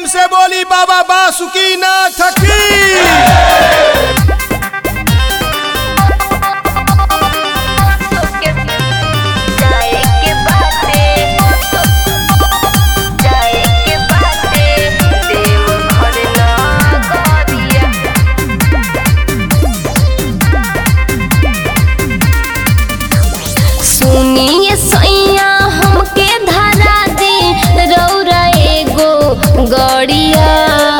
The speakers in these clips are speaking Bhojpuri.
से बोली बाबा बासुकी नाथ की जाए के बाटे जाए के बाटे देव घर ना गरिया सुनिए सैया हमके धरा दे रौरा एगो गड़िया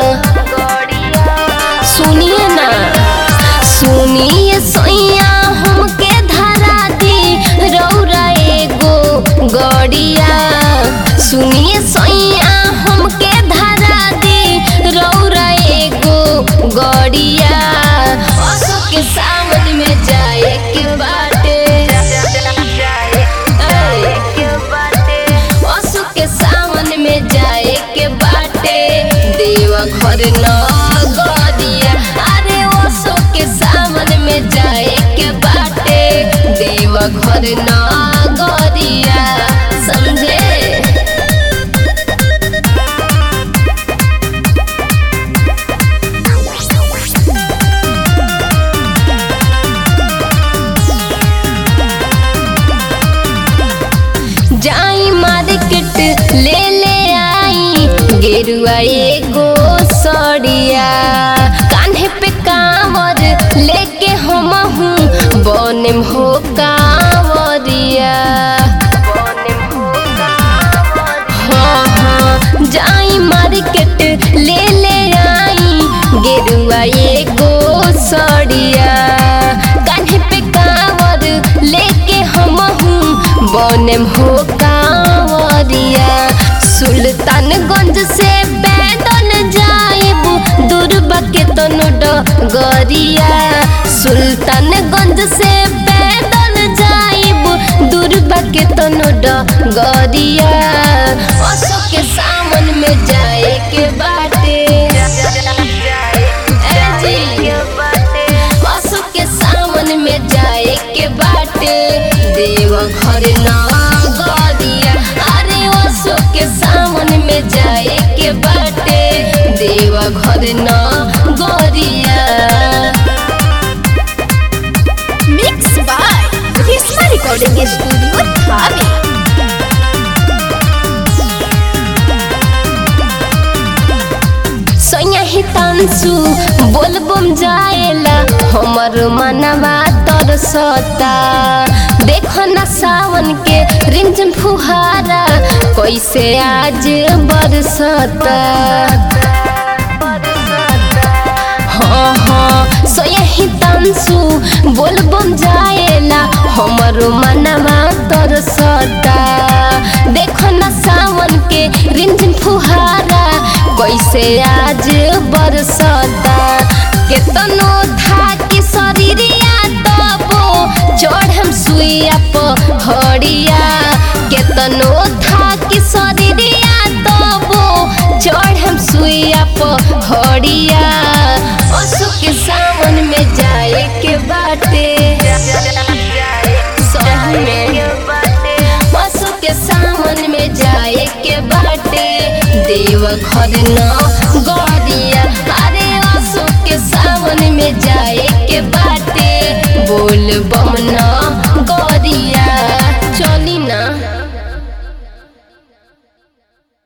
सुनिए ना सुनिए सैया हमके धरा दे रौरा एगो गड़िया सुनिए सैया हमके धरा दे रौरा एगो गड़िया अशोक के सावन में जाए के बाटे असु के सावन में जाए के बाटे देवा घर न गरिया अरे असु के सावन में जाए के बाटे देवा घर न गरिया समझे जाई मार्केट ले ले आई गेरुआ एगो सड़िया कान्हे पे कांवर लेके हम हूँ बनेम हो कांवरिया हाँ हाँ जाई मार्केट ले ले आई गेरुआ एगो सड़िया कान्हे पे कांवर लेके हम हूँ बनेम हो कांवरिया सुल्तानगंज से पैदल जाएब दुर्बा के तनो डगरिया सुल्तानगंज से पैदल जाएब दुर्बा के तनो डगरिया अशोक के सावन में जाए के बाटे ए जी। पशु के सावन में जाए के बाटे देव घर ना गरिया अरे पशु के सावन में जाए के बाटे देव घर ना गरिया mix by Rishma recording studio थावे सैया ही तांसु बोलबम जाएला हमर मनवा तरसता देखो ना सावन के रिमझिम फुहारा कैसे आज बरसता हाँ हाँ सोया ही तांसु बोलबम जाएला हमर मनवा तरसता देखो ना सावन के रिमझिम फुहारा कैसे आज बरसता केतनो था कि शरीरिया तबो चढ़म सुइया पहड़िया केतनो था कि शरीरिया तबो चढ़म सुइया पहड़िया असु के सावन में जाए के बाटे सही में पशु के सावन में जाए के बाटे देव घर न गरिया अरे पशु के सावन में जाए के बाटे बोल बम न